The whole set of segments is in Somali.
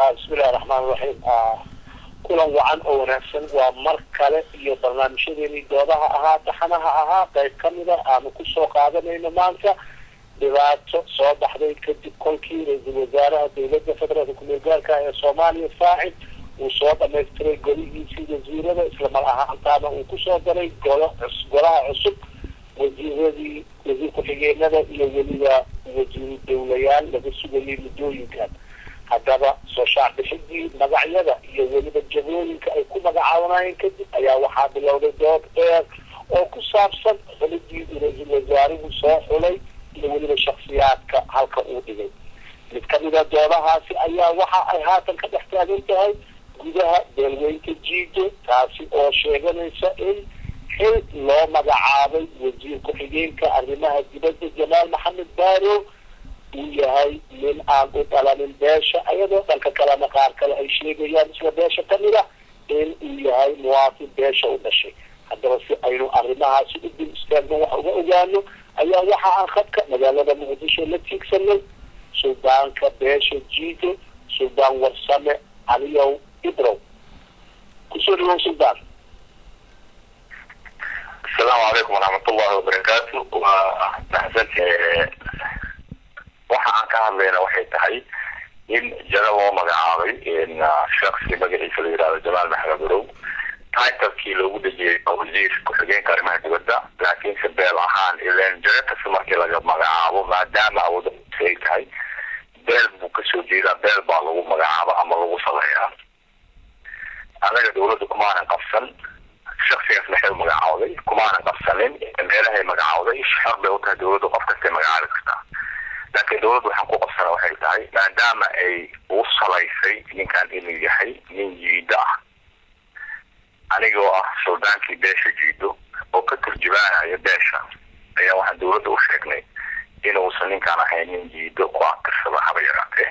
bismillahi raxmaan raxiim kulan wacan oo wanaagsan waa mar kale iyo barnaamijyadeeni doodaha ahaa taxanaha ahaa qayb kamida aanu kusoo qaadanayno maanta dhibaato soo baxday kadib kolkii ra-iisul wasaaraha dowladda federaalka kumeel gaarka ee soomaaliya faacid uu soo dhamaystiray golihiisii wasiirada islamar ahaantaana uu kusoo daray golo golaha cusub wasiiradii wasiir ku-xigeenada iyo weliba wasiiru dowlayaal laga sugayay muddooyinkan haddaba soo shaacbixidii magacyada iyo weliba jagooyinka ay ku magacaabanayeen kadib ayaa waxaa bilowday dood dheer oo ku saabsan xulidii uu ra-iisul wasaaruhu soo xulay iyo weliba shaksiyaadka halka uu dhigay mid kamida doodahaasi ayaa waxa ay haatan ka dhex taagan tahay gudaha beelweynta jiido taasi oo sheeganaysa in xil loo magacaabay wasiir ku-xigeenka arrimaha dibadda jamaal maxamed baaro uu yahay nin aan u dhalanin beesha ayadoo dhanka kalena qaar kale ay sheegayaan isla beesha kamid a in uu yahay muwaafin beesha u dhashay haddaba si aynu arrimahaasi u dil istaagno wax uga ogaano ayaa waxa aan khadka magaalada muqdisho la tiigsanay suldaanka beesha jiido suldaan warsame caliyow ibrow kusoo dhawow suldaan asalaamu calaykum waraxmatullahi wabarakaatu waa maxsanti waxa aan ka hadlayna waxay tahay in jaro loo magacaabay shaksi magaciisa la yihahdo jamaal maxamed barow titlekii loogu dhejiyay wasiir ku-xigeenka arrimaha dibadda laakiinse beel ahaan ilan jaro kasta markii laga magacaabo maadaama awoodda ay tahay beel buu kasoo jeedaa beel baa lagu magacaaba ama lagu saleeyaa annaga dawladda kumaanan qabsan shaksigaas maxay u magacaawday kumaanan qabsanin meelahay magacaawday xor bay u tahay dawladda qof kastay magacaabi kartaa laakiin dawladda waxaan ku qabsana waxay tahay maadaama ay u salaysay ninkan inuu yahay nin jiido ah anigoo ah suldaankii beesha jiido oo ka turjubaanaya beesha ayaa waxaan dawladda u sheegnay inuusan ninkaan ahayn nin jiido ku akirsada haba yaraatee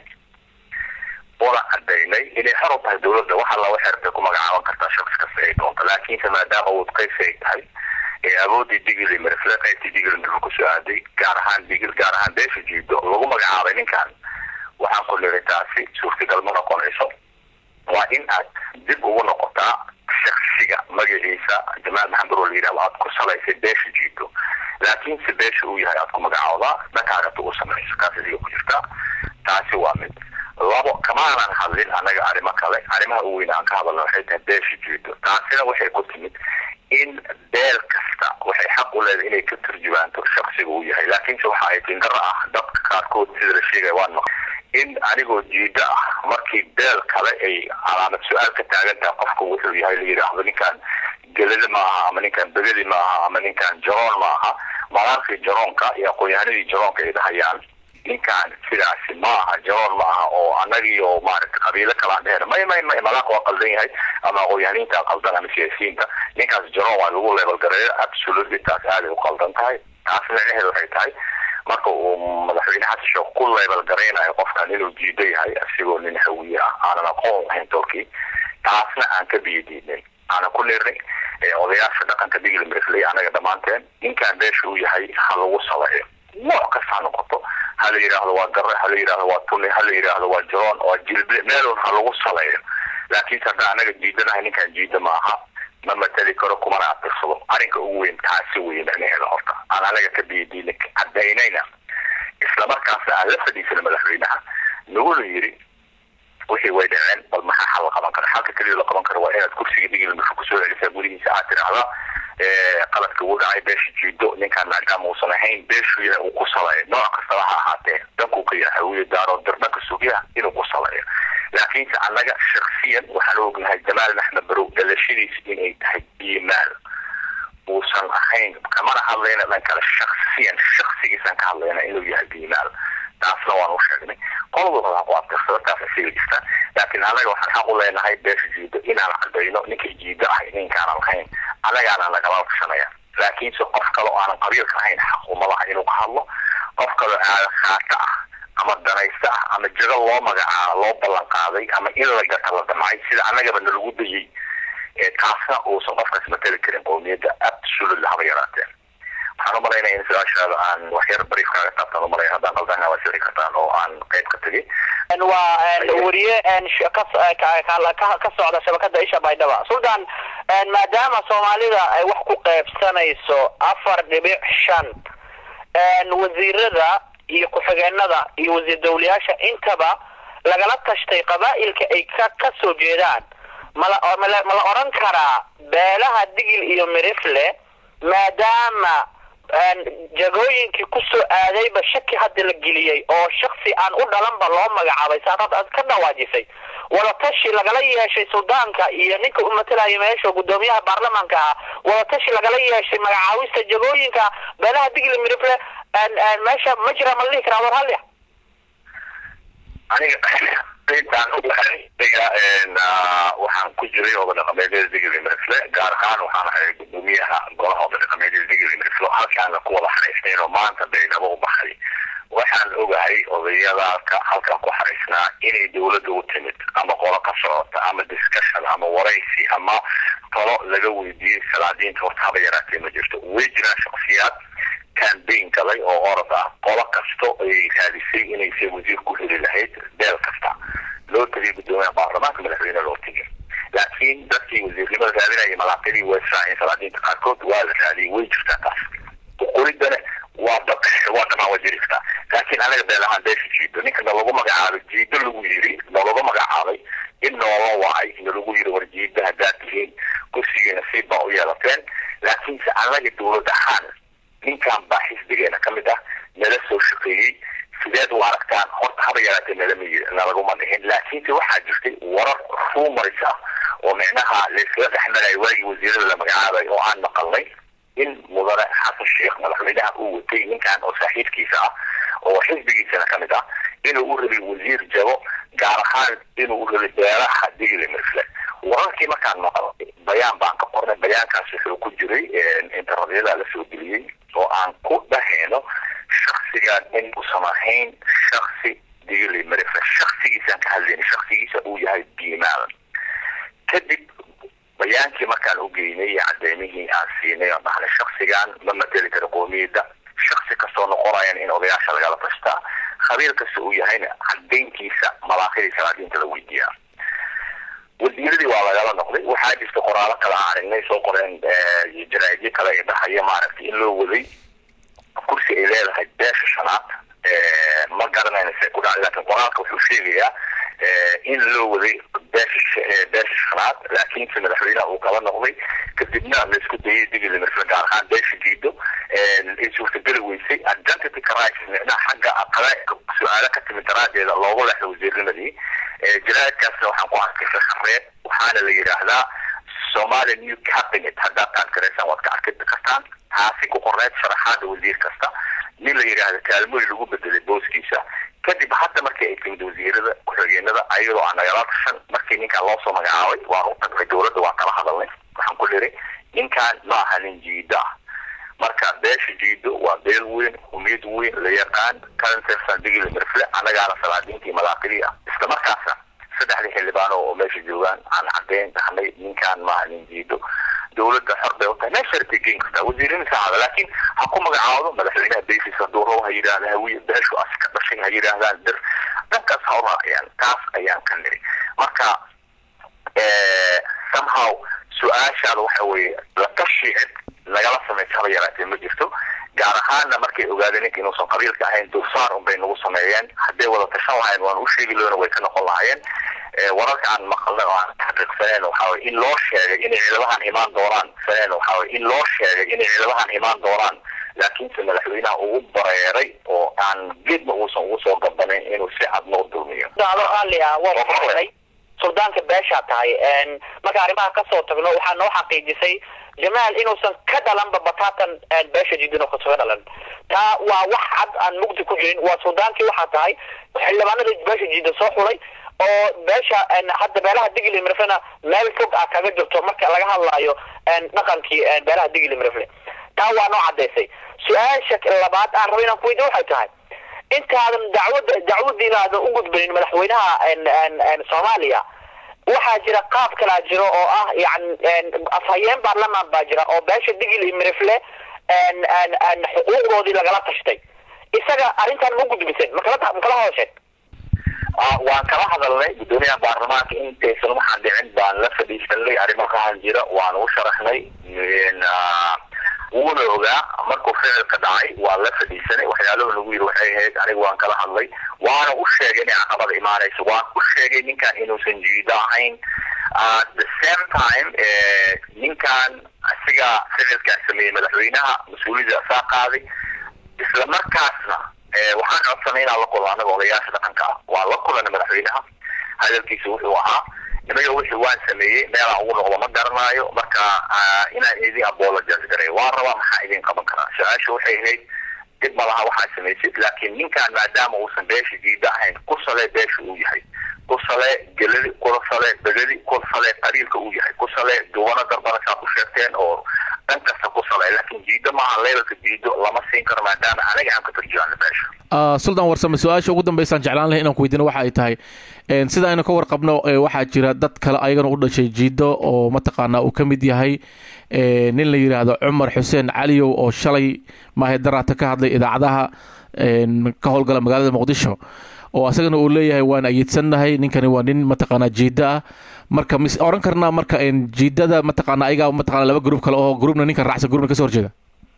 una cadaynay inay xor u tahay dawladda wax alla waxay rabtay ku magacaaban kartaa shaqsi kasta ay doonto laakiinse maadaama wadqaysi ay tahay ee awoodii digili mirfle qaybtii digili mirfle kusoo aaday gaar ahaan digil gaar ahaan beesha jiido lagu magacaabay ninkan waxaan ku niri taasi suurtagal ma noqonayso waa in aad dib ugu noqotaa shaksiga magaciisa jamaal maxamed oo la yidhahdo aad ku salaysay beesha jiido laakiinse beesha uu yahay aad ku magacaawdaa dhakaagata u samayso kaas adiga ku jirtaa taasi waa mid labo kamaanan hadlin annaga arrimo kale arrimaha u weyn aan ka hadalna waxay tahay beesha jiido taasina waxay ku timid in beel kasta waxay xaq u leedahay inay ka turjubaanto shaksiga uu yahay laakiinse waxa ay tindaro ah dadka qaarkood sida la sheegaya waan maq in anigoo jiida ah markii beel kale ay calaamad su-aal ka taagan tahay qofka wuxuu yahay la yidhaahdo ninkan gelada ma aha ama ninkan begadi ma aha ama ninkan jaroon ma aha malaarkii jaroonka iyo aqoon-yahanadii jaroonka ay dhahayaan ninkan sidaasi ma aha jaroon ma aha oo anagii oo maaragta qabiilo kalaan dhehena may may may malaaq waa qaldan yahay ama aqoon-yahaniinta qaldan ama siyaasiyiinta ninkaas jaroon waa lagu leebel gareeyo absolutely taas aaday u qaldan tahay taas micnaheedu waxay tahay marka uu madaxweyne xasan sheekh ku leebel garaynayo qofkan inuu jiido yahay asigoo nin hawiye ah aanan aqoon lahayn tolkii taasna aan ka biyadiidnay aanan ku nirnay odayaasha dhaqanka digil mirfley anaga dhammaanteen ninkan beesha uu yahay ha lagu saleeyo nooc kasta ha noqoto ha la yidhaahdo waa gare ha la yidhaahdo waa tuni ha la yidhaahdo waa jaroon waa jilble meelun ha lagu saleeyo laakiinse hadda anaga jiidanahay ninkan jiida ma aha ma mateli karo kumana atirsado arrinka ugu weyn taasi weeye micnaheeda horta aan anaga ka biyadiina cadaynayna islamarkaasna aan la fadhiisana madaxweynaha naguna yiri wixii way dhaceen bal maxaa xal la qaban kara xalka keliya la qaban karo waa inaad kursiga digil mirka kusoo celisaa gudihiisa aad tidhaahdaa qaladka ugu dhacay beesha jiido ninkaan maadaama uusan ahayn beeshu yahay uu ku saleeyo nooc kastaba ha ahaatee dankuu ka yahay hawiye daaro dirdhanka sugyaha inuu ku saleeyo laakiinse annaga shaksiyan waxaan ognahay jamaal maxmed barow dhalashadiis inay tahay iimaal uusan ahayn kamana hadlayna dhan kale shaksiyan shaksigiisaan ka hadlayna inuu yahay biimaal taasna waan u sheegnay qoladu ha ku abtirsado taas asiga jirta laakiin annaga waxaan xaq u leenahay beesha jiido inaan cadayno ninkay jiido ahay ninkaanan lahayn annagaana nagala tashanaya laakiinse qof kale oo aanan qabiilka ahayn xaq umalaha inuu ka hadlo qof kaleo aada khaata ah ama danaysta ah ama jago loo magacaabo loo ballan qaaday ama in la gata la damcay sida annagaba nalagu dayay taasna uusan qofkaas mateli karin qowmiyadda absolutely haba yaraatee waxaan umalaynaya in su-aashaada aan waxyar bariif kaaga taabtaan umalaya haddaan qaldana waa sixi kartaan oo aan qayb ka tegay waa weriye ka socda shabakada isha baydhaba sultan maadaama soomaalida ay wax ku qeybsanayso afar dhibic shan wasiirada iyo ku-xigeenada iyo wasiir dawlayaasha intaba lagala tashtay qabaa'ilka ay ka ka soo jeedaan mala mala ma la odhan karaa beelaha digil iyo mirifle maadaama jagooyinkii kusoo aadayba shaki hadda la geliyey oo shaksi aan u dhalanba loo magacaabay saadaad aad ka dhawaajisay wadatashi lagala yeeshay suldaanka iyo ninka u matalaya meesha guddoomiyaha baarlamaanka ah wadatashi lagala yeeshay magacaawista jagooyinka beelaha digil mirifle meesha ma jira ma la dhihi karaa war halya aniga intaan ogahay aniga waxaan ku jiray oda dhaqameedyada digil mirifle gaar ahaan waxaan ahay gudoomiyaha golaha oda dhaqameedyada digil mirifle halkaana ku wada xaraysnayn oo maanta baydhabo u baxay waxaan ogahay odayadaalka halkan ku xaraysnaa inay dawladda u timid ama qolo ka socota ama discussion ama waraysi ama talo laga weydiiyey salaadiinta horta haba yaraatee ma jirto way jiraan shaksiyaad cambaign galay oo orod ah qolo kasto ayay raadisay inay se wasiir ku heli lahayd beel kasta loo tegay guddoomiyaha baarlamaanka madaxweyne loo tegay laakiin dadkii wasiirnimada raadinaya malaaqidii way israaceen salaadiinta qaarkood waa la raadiyay way jirtaa taas uquridana waa waa dhamaan waa jiri kartaa laakiin anaga beel ahaan beesha jiido ninka nalagu magacaabay jiido lagu yiri nalagu magacaabay in noola wacay nalagu yiri war jiida haddaad tihiin kursigii nasiib baa u yeelateen laakiinse anaga dawlad ahaan ninkan baa xisbigeena ka mid ah nala soo shaqeeyey sideed u aragtaan horta haba yaraatee nalama nalaguma dhihin laakiinse waxaa jirtay warar rumaris ah oo micnaha layskala dhexmarayo waagii wasiirada la magacaabay oo aan maqalnay in mudane xasan sheekh madaxweynaha uu watay ninkan oo saaxiibkiisa ah oo xisbigiisana ka mid ah inuu u rabay wasiir jabo gaar ahaan inuu u rabay beeraha digli mirfle wararkii markaan maqalay bayaan baan ka qornay bayaankaas wuxuu ku jiray internetyada la soo geliyey oo aan ku dhahayno shaksigan in uusan ahayn shaksi digli mirfle shaksigiisaan ka hadlayna shaksigiisa uu yahay biimaadan kadib bayaankii markaan u geynay cadeymihii aan siinay oo dhahnay shaksigan ma mateli karo qoomiyadda shaksi kastoo noqonayan in odayaasha lagala tashtaa khabiir kasta uu yahayna cadeyntiisa malaaqidii salaadiinta la weydiiyaa wasiiradii waa lagala noqday waxaa jirta qoraalo kale aan aragnay soo qoreen jaraa'idyo kale ay dhahaya maaragtay in loo waday kursi ay leedahay beesha shanaad ma garanayna se ku dhacday laakiin qoraalka wuxuu sheegayaa in loo waday beesha beesha shanaad laakiinse madaxweynaha uu kala noqday kadibna laisku dayay digili mirfle gaar ahaan beesha jiido ay suurtageli weysay identity crisis micnaha xagga aqale su-aalo ka timid daraadeeda loogu leexdo wasiirnimadii jaraa'idkaasna waxaan ku arkay fasareed waxaana la yidhaahdaa somalia new cabinet haddaad aad garaysaan waad ka arki kartaan taasi ku qorneyd sharaxaada wasiir kasta nin la yidhaahda kaalmooyi lagu bedelay booskiisa kadib hadda markii ay timid wasiirada ku-xigeenada ayadoo aan nagala tashan markii ninkaan loo soo magacaabay waan u tagnay dawladda waan kala hadalnay waxaan ku liray ninkaan ma aha nin jiido ah marka beesha jiido waa beel weyn umiyad weyn la yaqaan kalantersan digili mirfle annagaana salaadiintii malaaqidii ah isla markaasna saddexdii xildhibaan oo meesha joogaan aan cadeyn dhahnay ninkaan maaha nin jiido dawladda xor bay utahay meesha rabtay geen kartaa wasiirin saacada laakiin ha ku magacaawdo madaxweynaha basis hadduu rabo ha yidhahda hawiye beeshu as ka dhashay ha yidhaahdaan dir dhankaas ha u raaciyaan taas ayaan ka niri marka somehow su-aashaada waxa weeye la tashi cid nagala samaysa haba yaraatee ma jirto gaar ahaanna markay ogaadeen ninka inuusan qabiilka ahayn dulsaar unbay nagu sameeyeen hadday wada tashan lahayn waan u sheegi loona way ka noqon lahaayeen wararka aan maqalnay oo aan xaqiiqsaneen waxaa weye in loo sheegay inay ciidamahan imaan doonaan saneen waxaa weye in loo sheegay inay ciidamahan imaan doonaan laakiinse madaxweynaha ugu bareeray oo aan geedba uusan ugu soo gabanayn inuu si cad noo dulmiyo suldaanka beeshaa tahay marka arrimaha kasoo tagno waxaa noo xaqiijisay jamaal inuusan ka dhalanba batatan beesha jidin oo kasoga dhalan taa waa wax cad aan mugdi ku jirin waa suldaankii waxaa tahay xildhibaanada beesha jidin soo xulay oo beesha hadda beelaha digli mirflena meel fog ah kaga jirto marka laga hadlaayo dhaqankii beelaha digli mirfle taa waa noo cadaysay su-aasha labaad aan raba inaan kuweydiyo waxay tahay intaadan dacwada dacwadiina aadan u gudbanin madaxweynaha soomaaliya waxaa jira qaab kalaa jiro oo ah yani afhayeen baarlamaan baa jira oo beesha digil iyo mirifle xuquuqdoodii lagala tashtay isaga arrintan ma gudbiseen makala makala hadasheen waan kala hadalnay guddoomiyaha baarlamaanka intaysan waxaan dhicin baan la fadhiisanay arrimahaan jira waan u sharaxnay wuuna ogaa markuu ficilka dhacay waan la fadhiisanay waxyaalahu nagu yiri waxay ahayd aniga waan kala hadlay waana u sheegay inay caqabada imaanayso waan u sheegay ninkan inuusan jiido ahayn at the same time ninkan asiga ficilkaa sameeyey madaxweynaha mas-uuliyadda asaa qaaday isla markaasna waxaan codsanay inaan la kulno anaga odayaasha dhaqanka ah waan la kulanay madaxweynaha hadalkiisa wuxuu ahaa nimaga wixii waan sameeyey meelaan ugu noqdo ma garanaayo marka inaan idin apologize garay waan rabaa maxaa idin qaban karaa su-aasha waxay ahayd dib ma laha waxaa samaysid laakiin ninkan maadaama uusan beesha diida ahayn ku sale beesha uu yahay ku sale geladi ku sale begadi ku sale qariilka uu yahay ku sale duwana darbana saa ku sheegteen oo dhan kasta ku sale laakiin jiido maaha levelka jiido lama siin karo maadaama anaga aan ka turjumaano beesha suldan warsame su-aasha ugu dambeysaan jeclaan lahay inaan ku weydiino waxa ay tahay sida aynu ka warqabno waxaa jira dad kale ayagana u dhashay jiido oo mataqaanaa uu ka mid yahay nin la yidhaahdo cumar xuseen caliyow oo shalay maahe daraata ka hadlay idaacadaha ka howlgala magaalada muqdisho oo asagana uu leeyahay waan ayiidsannahay ninkani waa nin mataqaanaa jiida ah marka mis oran karnaa marka jiidada mataqaana ayagaa mataqana laba gruub kale oo gruubna ninkan raacsan gruubna kasoo horjeeda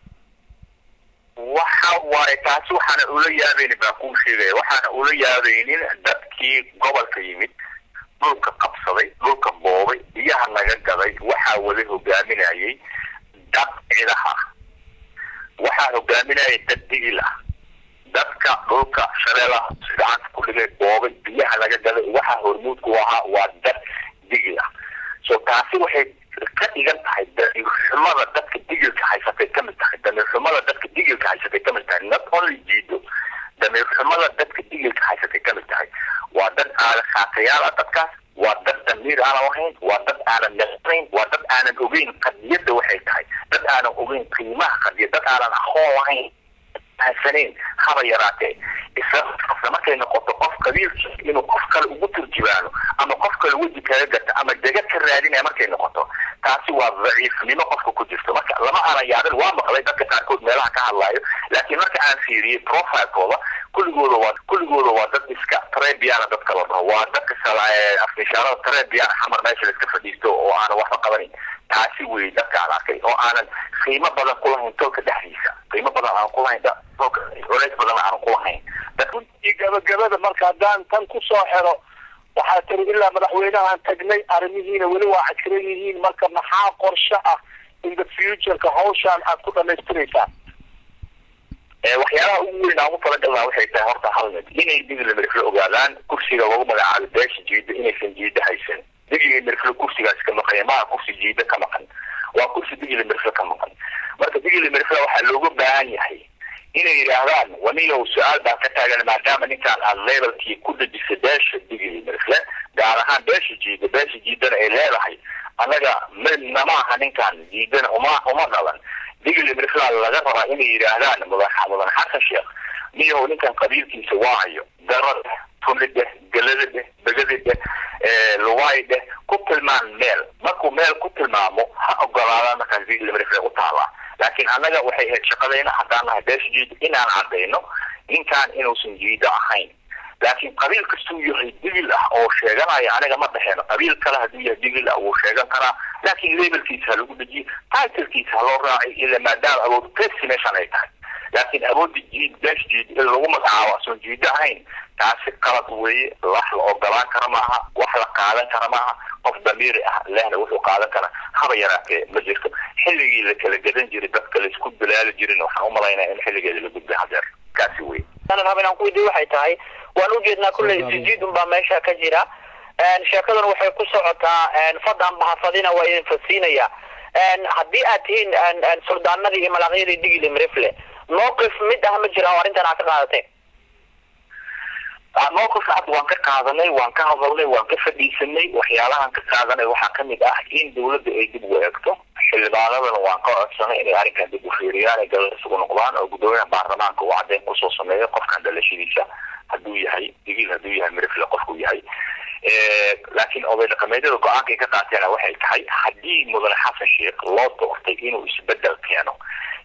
waxa waaye taasi waxaana ula yaabaynin baan kuu sheegaya waxaana ula yaabaynin dadkii gobolka yimid dhulka qabsaday dhulka boobay biyaha naga gaday waxaa wada hogaaminayay dad cidaha waxaa hogaaminayay dad digil ah dadka dhulka shabeelaha gacanta ku dhigay boobay biyaha naga gaday waxaa hormuud ku ahaa waa dad digil ah so taasi waxay ka dhigan tahay damiirxumada dadka digilka haysatay ka mid tahay damiirxumada dadka digilka haysatay ka mid tahay not only jiido damiirxumada dadka digilka haysatay ka mid tahay waa dad aanan khaatayaal ah dadkaas waa dad damiir aanan lahayn waa dad aanan naqanayn waa dad aanan ogeyn qadiyadda waxay tahay dad aanan ogeyn qiimaha qadiyad dad aanan aqoon lahayn hansanayn haba yaraatee isla markay noqoto qof qabiilkiisa inuu qof kale ugu turjubaano ama qof kale weji kaga gata ama dega ka raadinaya markay noqoto taasi waa daciifnimo qofka ku jirto marka lama aanan yaabin waa maqlay dadka qaarkood meelaha ka hadlaayo laakiin marka aan fiiriyey profilekooda kulligooda waa kulligooda waa dad iska trebiana dadka la dhaho waa dadka afnishaarada trebiana xamar meesha laiska fadhiisto oo aanan waxba qabanin taasi wey dadka aan arkay oo aanan qiimo badan ku lahayn tolka dhexdiisa qiimo badan aan ku lahayn tolka culays badan aan ku lahayn runtii gabagabada marka haddaan tan ku soo xero waxaa tiri ilaa madaxweynahaan tagnay arrimihiina weli waa cakiran yihiin marka maxaa qorshe ah in the futureka hawshaan aad ku dhamaystiraysaan waxyaalaha ugu weyn aan ugu talagalnaa waxay tahay horta hal mid inay digli mirifle ogaadaan kursiga lagu magacaabo beesha jiida inaysan jiida haysan digli mirifle kursigaas ka maqan maa kursi jiida ka maqan waa kursi digli mirifle ka maqan marka digli mirifle waxaa looga baahan yahay inay yidhaahdaan waniyow su-aal baan ka taagan maadaama ninkaan aad levelkii ku dejisay beesha digli mirifle gaar ahaan beesha jiida beesha jiidana ay leedahay annaga midna maaha ninkaan jiidana uma uma dhalan digli mirifla laga rabaa inay yidhaahdaan mudan mudan xasan sheekh niyow ninkan qabiilkiisa waayo darada tunideh geladadeh begadideh lugaydeh ku tilmaan meel markuu meel ku tilmaamo ha ogolaadaan markaas digli mirifle u taalaa laakiin annaga waxay ahayd shaqadayna haddaan nahay beesha jiida inaan cadayno ninkaan inuusan jiida ahayn laakiin qabiil kastuu yahay digil ah oo sheeganaya aniga ma dhexeeno qabiil kale hadduu yahay digil ah wuu sheegan karaa laakiin labelkiisa ha lagu dejiyo titlkiisa ha loo raacay ila maadaama awood pesi meeshan ay tahay laakiin awoodda jiid beesha jiid in lagu magacaabo asoon jiida ahayn taasi qalad weeye wax la ogolaan kara maaha wax la qaadan kara maaha qof damiiri ah lehna wuxuu qaadan karaa haba yaraatee ma jirto xilligii la kala gadan jiray dadka laisku bilaali jirin waxaan umalaynaya in xilligeeda la gudbay hadeer kaasi wey anan haba inaan ku weydiiyo waxay tahay waan ujeednaa kulley isjiidun baa meesha ka jira sheekadan waxay ku socotaa fadan bahafadina waa idin fasiinaya haddii aad tihiin suldaanadii iyo malaaqyadii digili mrifle mowqif mid ah ma jira oo arrintan aad ka qaadateen mowqif cad waan ka qaadanay waan ka hadalnay waan ka fadhiisanay waxyaalahan ka qaadanay waxaa kamid ah in dawladda ay dib u eegto xildhibaanadana waan ka codsanay inay arrinkan dib u fiiriyaan ay galada isugu noqdaan oo guddoomiyaha baarlamaanka uu caddeyn kusoo sameeyo qofkan dhalashadiisa hadduu yahay digil hadduu yahay mirifle qofkuu yahay laakiin oday dhaqameedyada go-aankay ka qaateena waxay tahay haddii mudane xasan sheekh loo doortay inuu isbedel keeno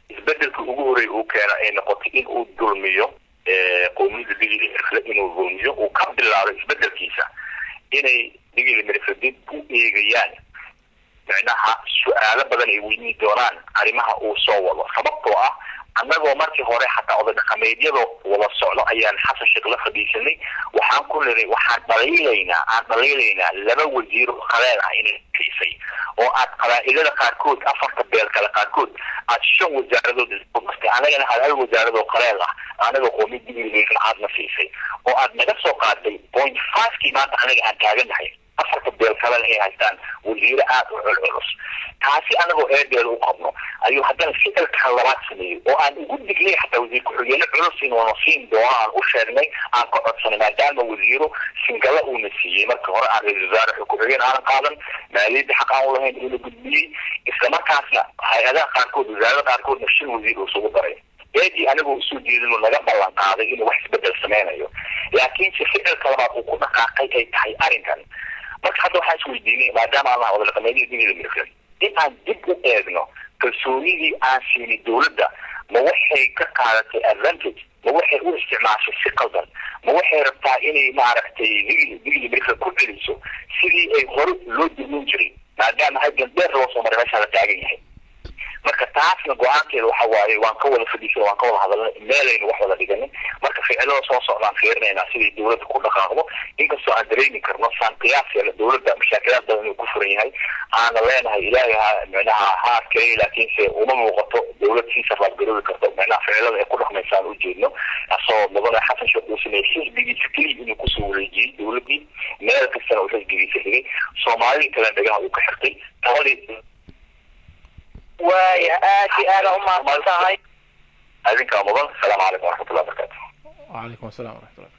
isbedelka ugu horreeya uu keena ay noqotay in uu dulmiyo qowmiyada digili mirfle inuu dulmiyo uu ka bilaabo isbedelkiisa inay digili mirfle dib u eegayaan micnaha su-aalo badan ay weydiin doonaan arrimaha uu soo wado sababtoo ah annagoo markii hore xataa oday dhaqameedyadoo wada socdo ayaan xasan sheekh la fadhiisanay waxaan ku niray waxaan dhaliilaynaa aan dhaliilaynaa laba wasiir oo qaleel ah inay kiisay oo aad qabaa'ilada qaarkood afarta beel kale qaarkood aad shan wasaaradood iskumartay anagana aad hal wasaaradoo qaleel ah anaga qoomi digiligeena aadna siisay oo aad naga soo qaaday point fivekii maanta anaga aan taaganahay afarta beel kalena ay haystaan wasiire aada u culculus taasi anagoo eedeeda u qabno ayuu haddana ficilkan labaad sameeyey oo aan ugu dignay xataa wasiir ku-xigeenno culus inuuna siin doono aan u sheegnay aan ka codsanay maadaama wasiiro singala uuna siiyey markii hore aan ra-isul wasaare ku-xigeen aanan qaadan maaliyadda xaq aan u lahayn uuna gudbiyey islamarkaasna hay-adaha qaarkood wasaarada qaarkoodna shan wasiir uu isugu daray eedii anigoo usoo jeedin uu naga ballan qaaday inuu wax isbedel sameynayo laakiinse ficilka labaad uu ku dhaqaaqay ay tahay arrinkan marka hadda waxaan isweydiinay maadaama aan wada dhaqameedihii digida mirfle in aan dib u eegno kalsoonidii aan siinay dowladda ma waxay ka qaadatay advantage ma waxay u isticmaashay si qaldan ma waxay rabtaa inay maaragtay digli digli mirfle ku celiso sidii ay hore loo dulmin jiray maadaama halgan dheer loo soo maray meeshaa la taagan yahay marka taasna go-aankeeda waxa waaye waan ka wada fadhiisan waan ka wada hadalnay meelaynu wax wada dhiganay marka ficilada soo socdaan fiirinaynaa siday dowladda ku dhaqaaqdo inkastoo aan dareemi karno saan qiyaaskeena dowladda mashaakilaad badan inuu ku furan yahay aana leenahay ilaahay ha micnaha ha adkeeyay laakiinse uma muuqato dowlad sii sarraadgaroobi karto micnaha ficilada ay ku dhaqmaysaan ujeedno asoo mudane xasan sheekh uu sameeyey xisbigiisa keliya inuu kusoo wareejiyey dowladdii meel kastana uu xisbigiisa dhigay soomaalidii kalena dhagaha uu ka xirtay taladii waaya aad iyo aada umahadsan tahay adinkaa mudan asalaamu calaykum waraxmatullahi wabarakatu وعليكم السلام ورحمة الله